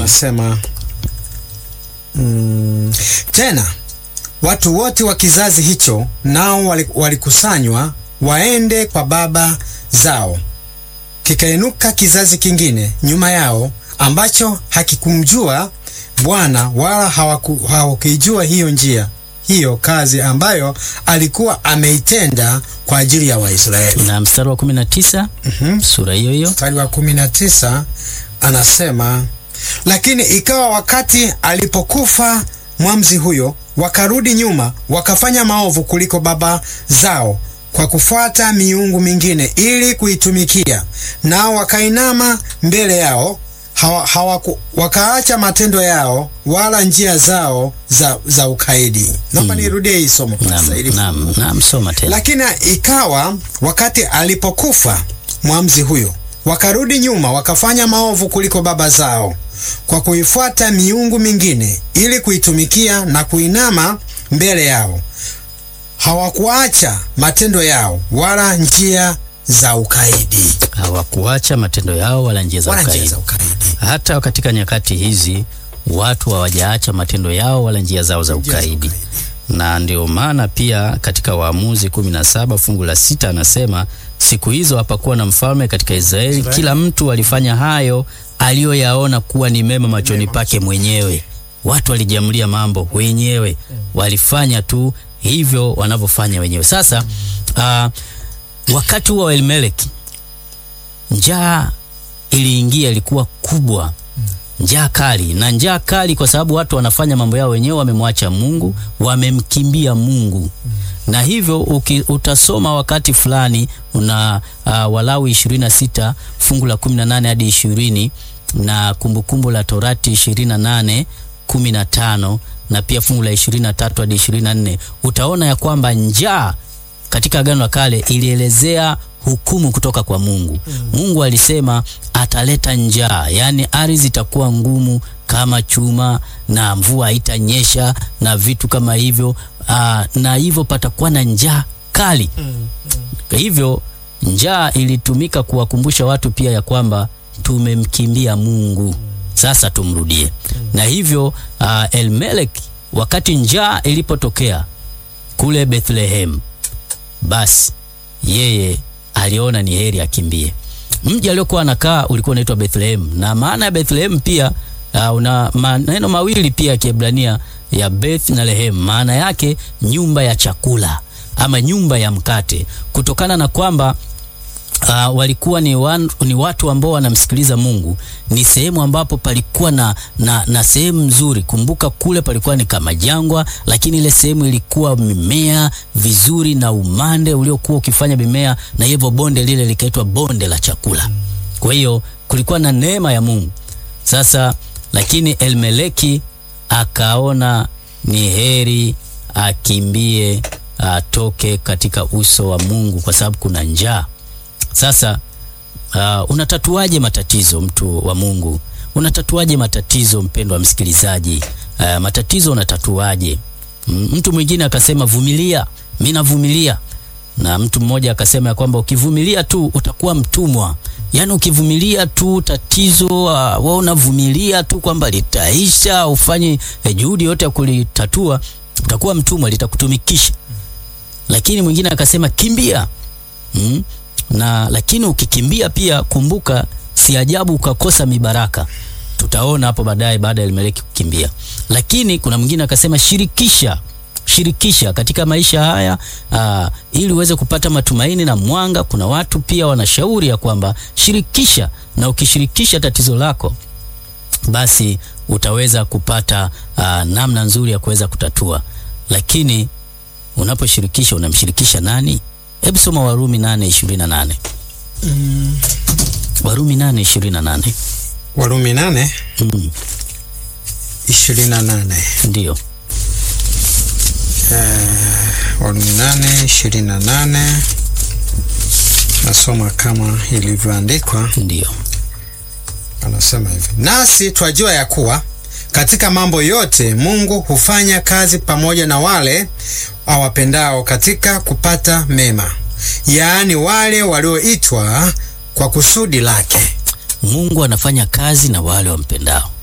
anasema mm, tena watu wote wa kizazi hicho nao wali- walikusanywa waende kwa baba zao. Kikainuka kizazi kingine nyuma yao ambacho hakikumjua Bwana wala hawaku- hawakujua hiyo njia hiyo kazi ambayo alikuwa ameitenda kwa ajili ya Waisraeli. Na mstari wa 19 sura hiyo hiyo Mstari wa kumi na tisa anasema, lakini ikawa wakati alipokufa mwamzi huyo, wakarudi nyuma wakafanya maovu kuliko baba zao kwa kufuata miungu mingine ili kuitumikia, nao wakainama mbele yao hawa, hawaku, wakaacha matendo yao wala njia zao za, za ukaidi. Naomba nirudie hii somo Naam, sasa ili naam, naam, soma tena. lakini ikawa wakati alipokufa mwamzi huyo, wakarudi nyuma wakafanya maovu kuliko baba zao, kwa kuifuata miungu mingine ili kuitumikia na kuinama mbele yao. Hawakuacha matendo yao wala njia za ukaidi, Hawakuacha matendo yao wala njia za wala njia ukaidi. za ukaidi. Hata katika nyakati hizi watu hawajaacha matendo yao wala njia zao za Njia za ukaidi. ukaidi. Na ndio maana pia katika Waamuzi 17 fungu la sita anasema siku hizo hapakuwa na mfalme katika Israeli, Israeli. kila mtu alifanya hayo aliyoyaona kuwa ni mema machoni pake mwenyewe. Watu walijiamulia mambo wenyewe, walifanya tu hivyo wanavyofanya wenyewe. Sasa ah, wakati huo wa Elimeleki njaa iliingia, ilikuwa kubwa, njaa kali. Na njaa kali kwa sababu watu wanafanya mambo yao wenyewe, wamemwacha Mungu, wamemkimbia Mungu. Na hivyo uki, utasoma wakati fulani una uh, Walawi 26 fungu la 18 hadi 20 na Kumbukumbu la Torati 28 15 na pia fungu la 23 hadi 24 utaona ya kwamba njaa katika Agano la Kale ilielezea hukumu kutoka kwa Mungu. Mungu alisema ataleta njaa, yaani ardhi itakuwa ngumu kama chuma na mvua haitanyesha na vitu kama hivyo. Aa, na hivyo patakuwa na njaa kali. Kwa hivyo njaa ilitumika kuwakumbusha watu pia ya kwamba tumemkimbia Mungu, sasa tumrudie. Na hivyo uh, Elmelek wakati njaa ilipotokea kule Bethlehem, basi yeye aliona ni heri akimbie. Mji aliokuwa anakaa ulikuwa unaitwa Bethlehem, na maana ya Bethlehem pia uh, una maneno mawili pia ya Kiebrania ya Beth na Lehem, maana yake nyumba ya chakula ama nyumba ya mkate, kutokana na kwamba Uh, walikuwa ni, wan, ni watu ambao wanamsikiliza Mungu. Ni sehemu ambapo palikuwa na, na, na sehemu nzuri. Kumbuka kule palikuwa ni kama jangwa, lakini ile sehemu ilikuwa mimea vizuri na umande uliokuwa ukifanya mimea, na hivyo bonde lile likaitwa bonde la chakula. Kwa hiyo kulikuwa na neema ya Mungu. Sasa lakini Elmeleki akaona ni heri akimbie, atoke katika uso wa Mungu kwa sababu kuna njaa. Sasa uh, unatatuaje matatizo mtu wa Mungu? Unatatuaje matatizo mpendwa msikilizaji? Uh, matatizo unatatuaje? M- Mtu mwingine akasema vumilia, mimi navumilia. Na mtu mmoja akasema ya kwamba ukivumilia tu utakuwa mtumwa. Yaani ukivumilia tu tatizo uh, wewe unavumilia tu kwamba litaisha, ufanye eh, juhudi yote ya kulitatua, utakuwa mtumwa, litakutumikisha. Lakini mwingine akasema kimbia. Mm? na lakini ukikimbia pia kumbuka, si ajabu ukakosa mibaraka. Tutaona hapo baadaye baada ya Elimeleki kukimbia. Lakini kuna mwingine akasema shirikisha, shirikisha katika maisha haya aa, ili uweze kupata matumaini na mwanga. Kuna watu pia wanashauri ya kwamba shirikisha, na ukishirikisha tatizo lako basi utaweza kupata aa, namna nzuri ya kuweza kutatua. Lakini unaposhirikisha unamshirikisha nani? Hebu soma Warumi 8:28. Warumi 8:28. Warumi nane Mm, ishirini na nane ndio. Warumi nane ishirini na nane nasoma kama ilivyoandikwa. Ndio. Anasema hivi, nasi twajua ya kuwa katika mambo yote Mungu hufanya kazi pamoja na wale awapendao katika kupata mema, yaani wale walioitwa kwa kusudi lake. Mungu anafanya kazi na wale wampendao.